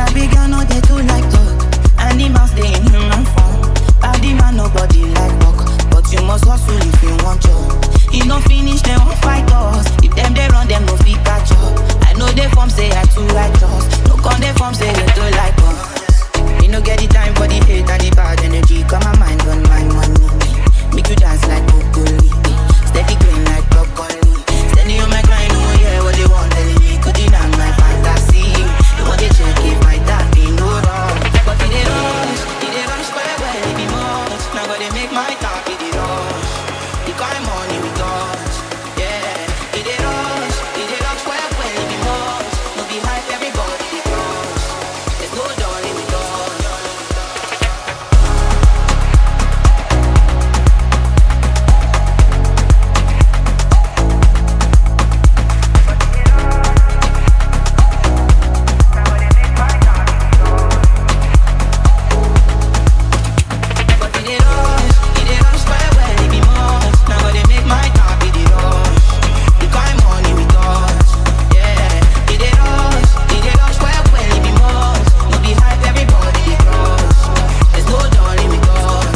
Sabi girl no dey too like talk. Animals dey in human form. Body man nobody like talk, but you must hustle if you want job. E no finish dem wan fight us. If dem dey run dem no fit catch up. I know dey form say I too righteous. No con dey form say you too like us. Me no get the time for the hate and the bad energy. Come my mind on my money. Make you dance like broccoli. Steady green like broccoli. Steady on my grind, oh yeah, what they want telling me. Could deny my fantasy. They want to check if my dad be no wrong. But it dey rush, it dey rush well well, it be much. Now go they make my talk, it dey rush. The kind money we got, yeah. It dey rush, it dey rush well well, it be much. No be hype, everybody dey crush. There's no darling we got. But it dey rush, it dey rush well well, it be much. Now go dey make my talk, it dey rush. The kind money we got, yeah. It dey rush, it dey rush well well, it be much. No be hype, everybody dey crush. There's no darling we got.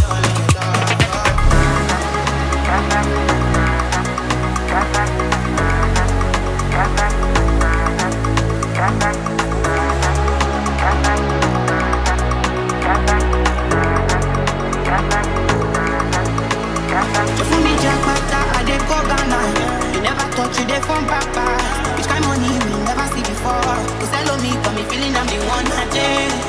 So for me, Jack Master, I dey go Ghana. You never thought you dey from Papa. Which kind money we never see before? Cause hello me, got me feeling I'm the one I did.